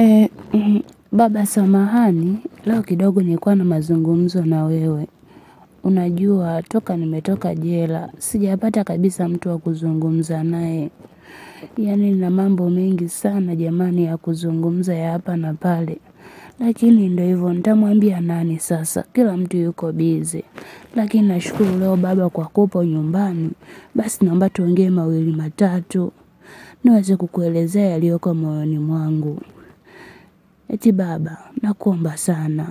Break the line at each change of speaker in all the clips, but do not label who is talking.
E, mm, baba samahani, leo kidogo nilikuwa na mazungumzo na wewe. Unajua, toka nimetoka jela, sijapata kabisa mtu wa kuzungumza naye. Yaani nina mambo mengi sana jamani ya kuzungumza ya hapa na pale. Lakini ndio hivyo, nitamwambia nani sasa, kila mtu yuko bize. Lakini nashukuru leo baba kwa kupo nyumbani, basi naomba tuongee mawili matatu. Niweze kukuelezea yaliyoko moyoni mwangu. Eti baba, nakuomba sana.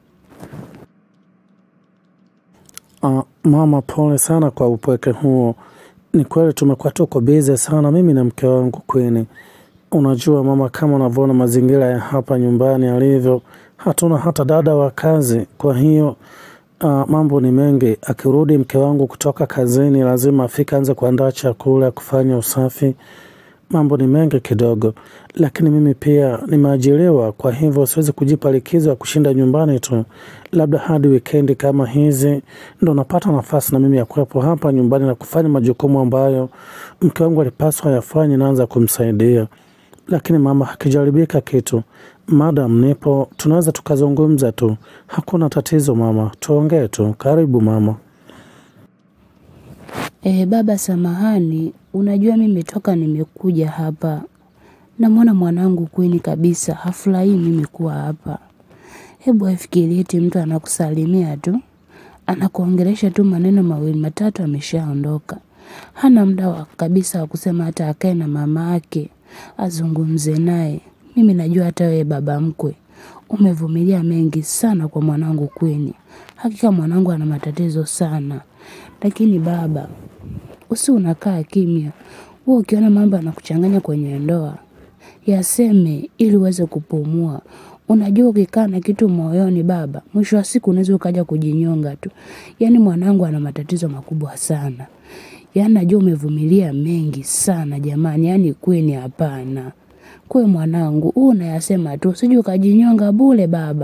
Uh, mama pole sana kwa upweke huo. Ni kweli tumekuwa tuko bize sana mimi na mke wangu Queen. Unajua mama, kama unavyoona mazingira ya hapa nyumbani yalivyo, hatuna hata dada wa kazi. Kwa hiyo uh, mambo ni mengi. Akirudi mke wangu kutoka kazini, lazima afike anze kuandaa chakula, kufanya usafi. Mambo ni mengi kidogo, lakini mimi pia nimeajiriwa, kwa hivyo siwezi kujipa likizo ya kushinda nyumbani tu. Labda hadi wikendi kama hizi ndo napata nafasi na mimi ya kuwepo hapa nyumbani na kufanya majukumu ambayo mke wangu alipaswa yafanye, naanza kumsaidia. Lakini mama, hakijaribika kitu. Madam nipo, tunaweza tukazungumza tu, hakuna tatizo mama, tuongee tu. Karibu mama.
E, baba samahani, unajua mimi toka nimekuja hapa. Namwona mwanangu Queen kabisa, hafurahii mimi kuwa hapa. Hebu afikirie eti mtu anakusalimia tu, anakuongelesha tu maneno mawili matatu ameshaondoka. Hana muda wa kabisa wa kusema hata akae na mama yake, azungumze naye. Mimi najua hata wewe baba mkwe, umevumilia mengi sana kwa mwanangu Queen. Hakika mwanangu ana matatizo sana. Lakini baba, usi unakaa kimya. Wewe ukiona mambo yanakuchanganya kwenye ndoa, yaseme ili uweze kupumua. Unajua ukikaa na kitu moyoni baba, mwisho wa siku unaweza ukaja kujinyonga tu. Yaani mwanangu ana matatizo makubwa sana. Yaani najua umevumilia mengi sana jamani, yaani Queen hapana. Kwe mwanangu, huu unayasema tu, usije ukajinyonga bure baba.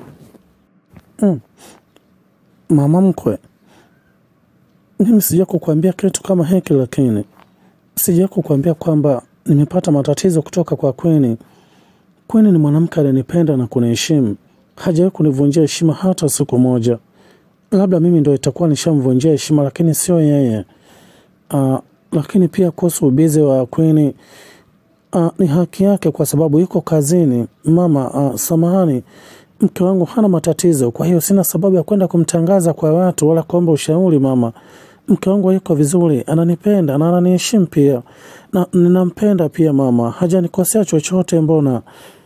Mama mkwe, mimi sija kukuambia kitu kama hiki, lakini sija kukuambia kwamba nimepata matatizo kutoka kwa Queen. Queen ni mwanamke alinipenda na kuniheshimu, hajawahi kunivunjia heshima hata siku moja. Labda mimi ndo itakuwa nishamvunjia heshima, lakini sio yeye. Uh, lakini pia kuhusu ubizi wa Queen uh, ni haki yake kwa sababu yuko kazini. Mama, uh, samahani, mke wangu hana matatizo, kwa hiyo sina sababu ya kwenda kumtangaza kwa watu wala kuomba ushauri. Mama, mke wangu yuko vizuri, ananipenda na ananiheshimu pia, na ninampenda pia. Mama, hajanikosea chochote. Mbona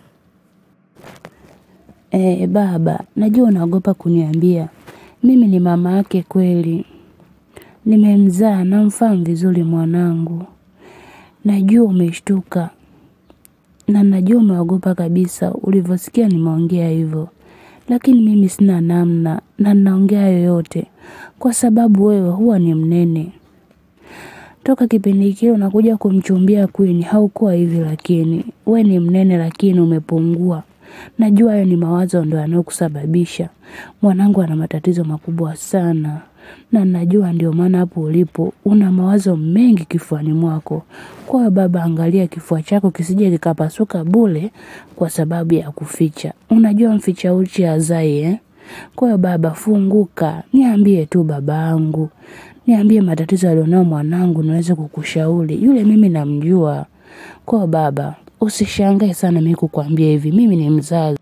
E, baba, najua unaogopa kuniambia. Mimi ni mama yake kweli. Nimemzaa namfahamu vizuri mwanangu. Najua umeshtuka. Na najua umeogopa kabisa ulivyosikia nimeongea hivyo. Lakini mimi sina namna na ninaongea yoyote kwa sababu wewe huwa ni mnene. Toka kipindi kile unakuja kumchumbia Queen haukuwa hivi lakini we ni mnene lakini umepungua. Najua hayo ni mawazo ndo yanayokusababisha. Mwanangu ana matatizo makubwa sana. Na najua ndio maana hapo ulipo una mawazo mengi kifuani mwako. Kwa hiyo baba, angalia kifua chako kisije kikapasuka bure kwa sababu ya kuficha. Unajua mficha uchi hazai eh? Kwa hiyo baba, funguka, niambie tu babangu. Niambie matatizo alionao mwanangu niweze kukushauri. Yule mimi namjua. Kwa hiyo baba, usishangae sana mimi kukwambia hivi. Mimi ni mzazi.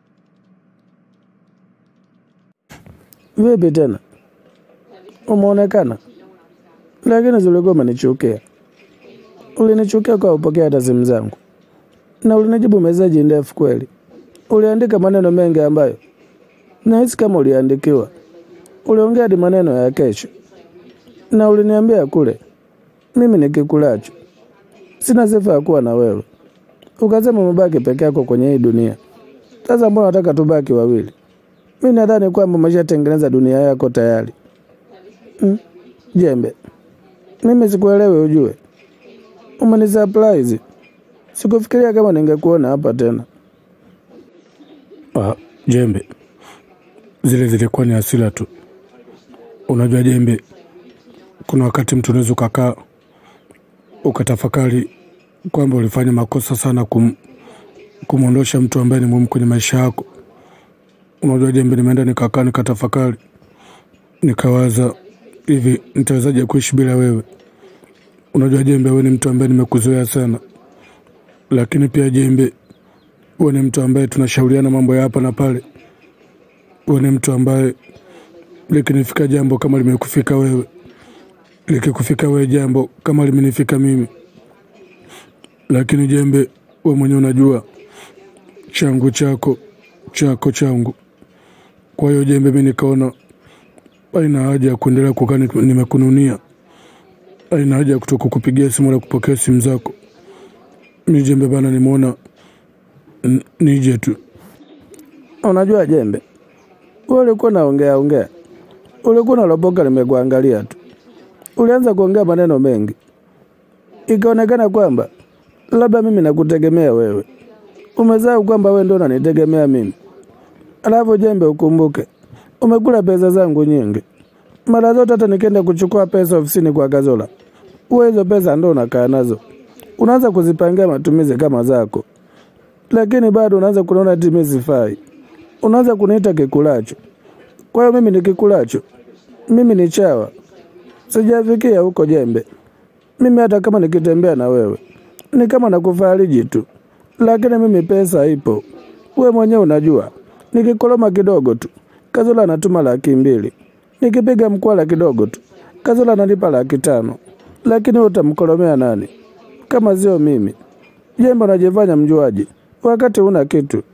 vipi tena umeonekana? Lakini zulikuwa umenichukia, ulinichukia kwa upokea hata simu zangu na ulinijibu meseji ndefu kweli. Uliandika maneno mengi ambayo nahisi kama uliandikiwa. Uliongea hadi maneno ya kesho, na uliniambia kule mimi nikikulacho sina sifa ya kuwa na wewe. Ukasema umebaki peke yako kwenye hii dunia. Sasa mbona nataka tubaki wawili? Mi nadhani kwamba umeshatengeneza dunia yako tayari. Mm. Jembe, mimi sikuelewi, ujue umeni surprise. Sikufikiria kama ningekuona hapa tena. Ah, Jembe, zile zilikuwa ni hasira tu. Unajua Jembe, kuna wakati mtu unaweza ukakaa ukatafakari kwamba ulifanya makosa sana kum,
kumwondosha mtu ambaye ni muhimu kwenye maisha yako. Unajua Jembe, nimeenda nikakaa nikatafakari, nikawaza hivi, nitawezaje kuishi bila wewe? Unajua Jembe, wewe ni mtu ambaye nimekuzoea sana, lakini pia Jembe, wewe ni mtu ambaye tunashauriana mambo ya hapa na pale. Wewe ni mtu ambaye likinifika jambo kama limekufika wewe, likikufika wewe jambo kama limenifika mimi. Lakini Jembe, wewe mwenyewe unajua changu chako, chako changu. Kwa hiyo Jembe, mi nikaona haina haja ya kuendelea kukaa ni- nimekununia, haina haja ya kutoka kupigia simu wala kupokea simu zako. Mi Jembe bana, nimeona n- nije tu.
Unajua Jembe, wewe ulikuwa naongea ongea, ulikuwa unalopoka, nimekuangalia tu, ulianza kuongea maneno mengi, ikaonekana kwamba labda mimi nakutegemea wewe. Umesahau kwamba wewe ndio unanitegemea mimi. Alafu Jembe, ukumbuke umekula pesa zangu nyingi mara zote. Hata nikienda kuchukua pesa ofisini kwa Kazola, wewe hizo pesa ndo unakaa nazo, unaanza kuzipangia matumizi kama zako, lakini bado unaanza kunaona ati mimi sifai unaanza kuniita kikulacho. Kwa hiyo mimi ni kikulacho? Mimi ni chawa? Sijafikia huko Jembe. Mimi hata kama nikitembea na wewe ni kama nakufariji tu, lakini mimi pesa ipo. We mwenyewe unajua, nikikoloma kidogo tu Kazola anatuma laki mbili, nikipiga mkwala kidogo tu Kazola ananipa laki tano. Lakini wewe utamkolomea nani kama sio mimi? Jembe, unajifanya mjuaji wakati una kitu.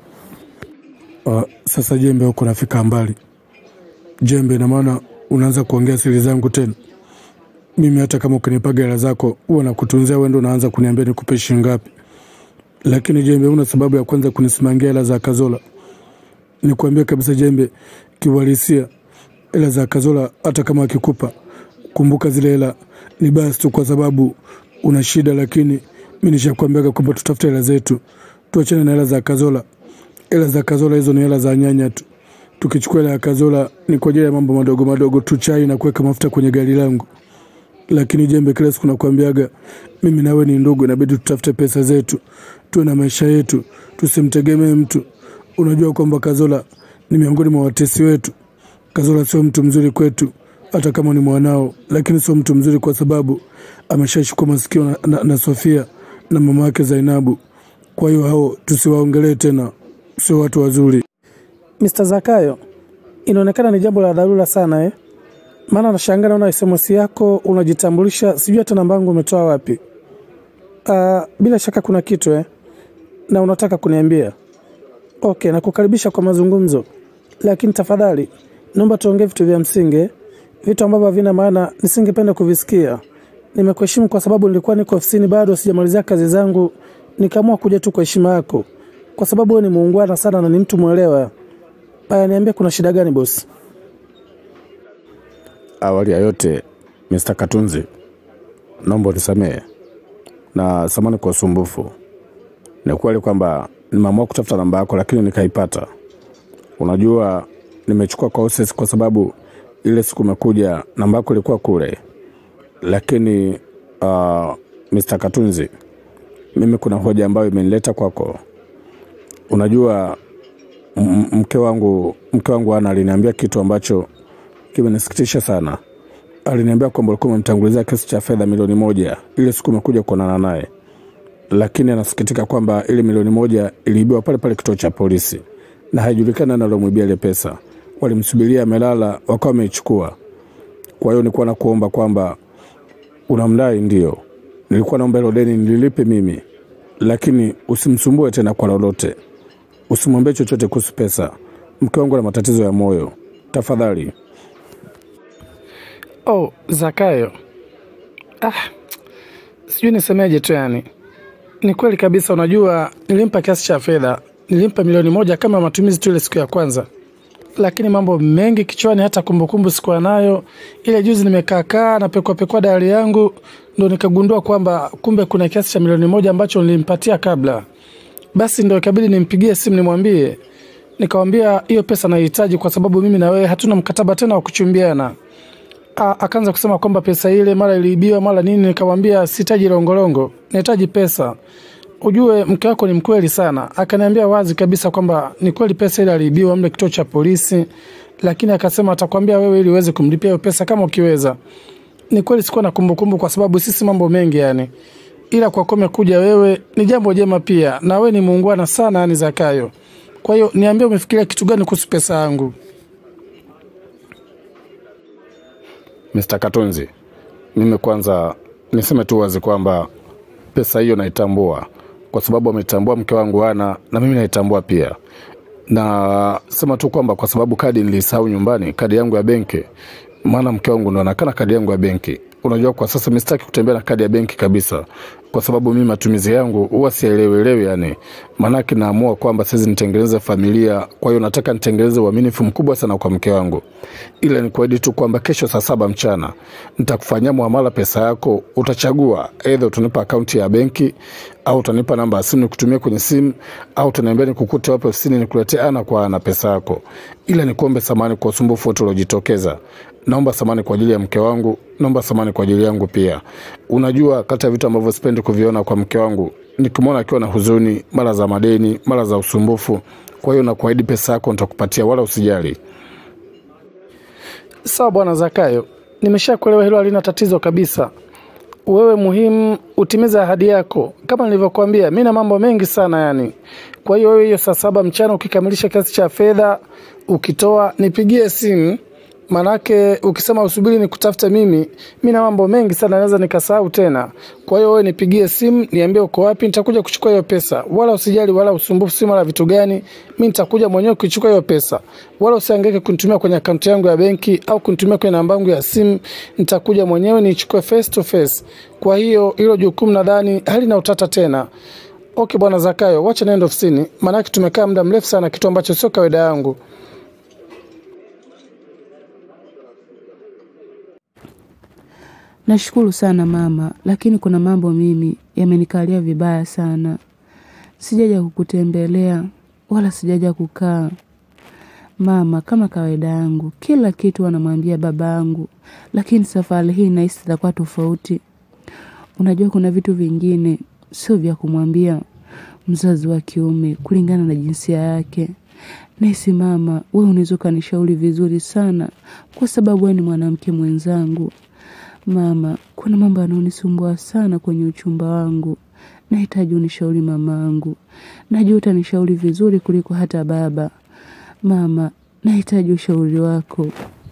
Uh, sasa Jembe, huko nafika mbali Jembe, ina maana unaanza kuongea siri zangu tena. Mimi hata kama ukinipaga hela zako huwa nakutunzia, wewe ndo unaanza kuniambia nikupe shilingi ngapi. Lakini Jembe, una sababu ya kwanza kunisimamia hela za Kazola. Nikwambie kabisa Jembe, kiuhalisia hela za Kazola hata kama akikupa, kumbuka zile hela ni basi tu kwa sababu una shida, lakini mi nishakwambiaga kwamba tutafute hela zetu, tuachane na hela za Kazola. Hela za Kazola hizo ni hela za nyanya tu. Tukichukua hela ya Kazola ni kwa ajili ya mambo madogo madogo tu, chai na kuweka mafuta kwenye gari langu. Lakini Jembe, kila siku nakwambiaga mimi nawe ni ndugu, inabidi tutafute pesa zetu, tuwe na maisha yetu, tusimtegemee mtu. Unajua kwamba Kazola ni miongoni mwa watesi wetu. Kazola sio mtu mzuri kwetu, hata kama ni mwanao, lakini sio mtu mzuri kwa sababu ameshashikwa masikio na, na, na Sofia na mama yake Zainabu. Kwa hiyo hao tusiwaongelee tena, sio watu wazuri.
Mr. Zakayo, inaonekana ni jambo la dharura sana eh? Maana nashangaa naona SMS yako unajitambulisha, sijui hata namba yangu umetoa wapi. Uh, bila shaka kuna kitu eh? Na unataka kuniambia. Okay, nakukaribisha kwa mazungumzo, lakini tafadhali naomba tuongee vitu vya msingi, eh? vitu ambavyo havina maana nisingependa kuvisikia. Nimekuheshimu kwa sababu nilikuwa niko ofisini bado sijamalizia kazi zangu, nikaamua kuja tu kwa heshima yako, kwa sababu wewe ni muungwana sana na ni mtu mwelewa. Aya, niambie kuna shida gani bosi?
Awali ya yote, Mr. Katunzi, naomba unisamehe na samani kwa usumbufu. Ni kweli kwamba nimeamua kutafuta namba yako, lakini nikaipata. Unajua, nimechukua courses kwa sababu ile siku umekuja namba yako ilikuwa kule, lakini uh, Mr. Katunzi, mimi kuna hoja ambayo imenileta kwako. Unajua m- mke wangu mke wangu ana aliniambia kitu ambacho kimenisikitisha sana. Aliniambia kwamba ulikuwa umemtangulizia kesi cha fedha milioni moja ile siku umekuja kuonana naye, lakini anasikitika kwamba ile milioni moja iliibiwa pale pale kituo cha polisi na haijulikani nani alomwibia ile pesa. Walimsubiria amelala, wakawa wameichukua. Kwa hiyo nilikuwa nakuomba kwamba unamdai, ndio nilikuwa naomba hilo deni nililipe mimi, lakini usimsumbue tena kwa lolote, usimwambie chochote kuhusu pesa. Mke wangu ana matatizo ya moyo, tafadhali.
Oh, Zakayo. Ah, sijui nisemeje tu yani. Ni kweli kabisa, unajua nilimpa kiasi cha fedha, nilimpa milioni moja kama matumizi tu ile siku ya kwanza, lakini mambo mengi kichwani, hata kumbukumbu sikuwa nayo. Ile juzi nimekaa kaa na pekua pekua diary yangu, ndo nikagundua kwamba kumbe kuna kiasi cha milioni moja ambacho nilimpatia kabla. Basi ndo ikabidi nimpigie simu nimwambie, nikamwambia hiyo pesa nahitaji kwa sababu mimi na wewe hatuna mkataba tena wa kuchumbiana. A- akaanza kusema kwamba pesa ile mara iliibiwa mara nini. Nikamwambia sihitaji longolongo, nahitaji pesa. ujue mke wako ni mkweli sana. Akaniambia wazi kabisa kwamba ni kweli pesa ile aliibiwa mle kituo cha polisi, lakini akasema atakwambia wewe ili uweze kumlipia hiyo pesa kama ukiweza. Ni kweli sikuwa na kumbukumbu kwa sababu sisi mambo mengi yani, ila kwa kuwa umekuja wewe ni jambo jema pia, na wewe ni muungwana sana yani Zakayo. Kwa hiyo niambie, umefikiria kitu gani kuhusu pesa yangu?
Mr. Katunzi, mimi kwanza niseme tu wazi kwamba pesa hiyo naitambua kwa sababu ametambua mke wangu ana na mimi naitambua pia, na sema tu kwamba kwa sababu kadi nilisahau nyumbani, kadi yangu ya benki, maana mke wangu ndo anakana kadi yangu ya benki. Unajua, kwa sasa mimi sitaki kutembea na kadi ya benki kabisa, kwa sababu mimi matumizi yangu huwa sielewelewi, yani maanake naamua kwamba sasa nitengeneze familia. Kwa hiyo nataka nitengeneze uaminifu mkubwa sana kwa mke wangu, ila ni kuahidi tu kwamba kesho saa saba mchana nitakufanyia muamala pesa yako. Utachagua aidha utanipa akaunti ya benki au utanipa namba ya simu nikutumie kwenye simu au utaniambia nikukute wapi ofisini nikuletee ana kwa ana pesa yako, ila nikuombe samani kwa usumbufu wote uliojitokeza. Naomba samani kwa ajili ya mke wangu, naomba samani kwa ajili yangu pia. Unajua, kati ya vitu ambavyo sipendi kuviona kwa mke wangu nikimwona akiwa na huzuni, mara za madeni, mara za usumbufu. Kwa hiyo nakuahidi pesa yako nitakupatia, wala usijali.
Sawa bwana Zakayo, nimeshakuelewa, hilo halina tatizo kabisa. Wewe muhimu utimize ahadi yako, kama nilivyokuambia, mi na mambo mengi sana yani. Kwa hiyo wewe, hiyo saa saba mchana ukikamilisha kiasi cha fedha ukitoa, nipigie simu Manake ukisema usubiri ni kutafuta mimi, mi na mambo mengi sana, naweza nikasahau tena. Kwa hiyo wewe nipigie simu, niambie uko wapi, nitakuja kuchukua hiyo pesa, wala usijali, wala usumbufu, si mara vitu gani, mi nitakuja mwenyewe kuchukua hiyo pesa, wala usihangaike kunitumia kwenye akaunti yangu ya benki au kunitumia kwenye namba yangu ya simu. Nitakuja mwenyewe nichukue face to face. Kwa hiyo hilo jukumu nadhani halina utata tena. Okay bwana Zakayo, wacha naenda ofisini, maanake tumekaa muda mrefu sana, kitu ambacho sio kawaida yangu.
Nashukuru sana mama, lakini kuna mambo mimi yamenikalia vibaya sana. Sijaja kukutembelea wala sijaja kukaa. Mama, kama kawaida yangu, kila kitu anamwambia baba yangu, lakini safari hii nahisi itakuwa tofauti. Unajua kuna vitu vingine sio vya kumwambia mzazi wa kiume kulingana na jinsia yake. Nahisi mama, wewe unaweza ukanishauri vizuri sana kwa sababu wewe ni mwanamke mwenzangu. Mama, kuna mambo yanayonisumbua sana kwenye uchumba wangu. Nahitaji unishauri mamangu. Najua utanishauri vizuri kuliko hata baba. Mama, nahitaji ushauri wako.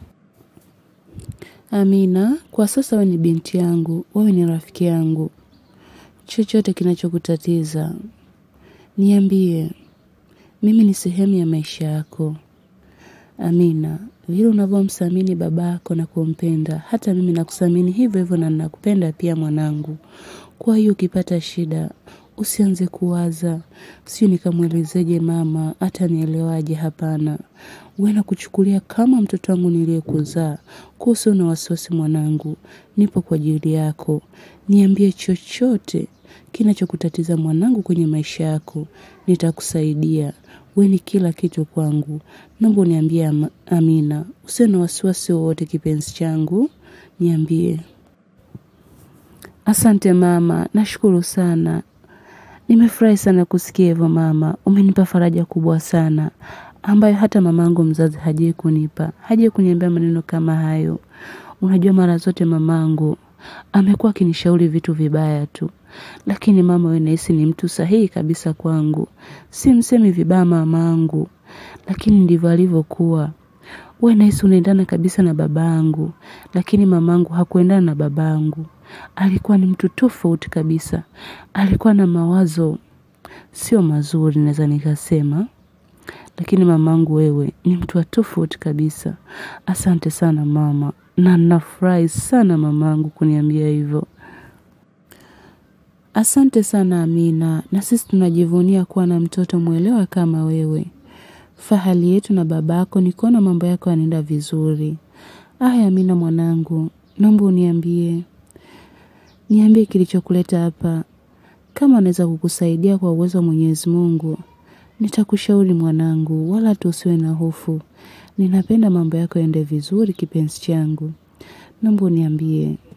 Amina, kwa sasa wewe ni binti yangu, wewe ni rafiki yangu. Chochote kinachokutatiza, niambie. Mimi ni sehemu ya maisha yako. Amina, vile unavyomthamini babako na kumpenda, hata mimi nakuthamini hivyo hivyo na nakupenda pia mwanangu. Kwa hiyo ukipata shida, usianze kuwaza, sio nikamwelezeje mama, hata nielewaje hapana. Wewe nakuchukulia kama mtoto wangu niliyekuzaa. Kuhusu na wasiwasi mwanangu, nipo kwa ajili yako. Niambie chochote kinachokutatiza mwanangu kwenye maisha yako, nitakusaidia. Wewe ni kila kitu kwangu. Naomba uniambie Ama- Amina, usiwe na wasiwasi wowote kipenzi changu, niambie. Asante mama, nashukuru sana. Nimefurahi sana kusikia hivyo mama, umenipa faraja kubwa sana ambayo hata mamangu mzazi hajai kunipa, hajai kuniambia maneno kama hayo. Unajua mara zote mamangu amekuwa akinishauri vitu vibaya tu, lakini mama, wewe nahisi ni mtu sahihi kabisa kwangu. Si msemi vibaya mamangu, lakini ndivyo alivyokuwa. Wewe nahisi unaendana kabisa na babangu, lakini mamangu hakuendana na babangu. Alikuwa ni mtu tofauti kabisa, alikuwa na mawazo sio mazuri, naweza nikasema. Lakini mamangu, wewe ni mtu wa tofauti kabisa. Asante sana mama, na nafurahi sana mamangu kuniambia hivyo. Asante sana Amina, na sisi tunajivunia kuwa na mtoto mwelewa kama wewe. Fahali yetu na babako ni kuona mambo yako yanaenda vizuri. Aya Amina mwanangu, naomba uniambie, niambie kilichokuleta hapa. Kama naweza kukusaidia kwa uwezo wa Mwenyezi Mungu, nitakushauri mwanangu, wala tusiwe na hofu. Ninapenda mambo yako yaende vizuri, kipenzi changu. Naomba uniambie.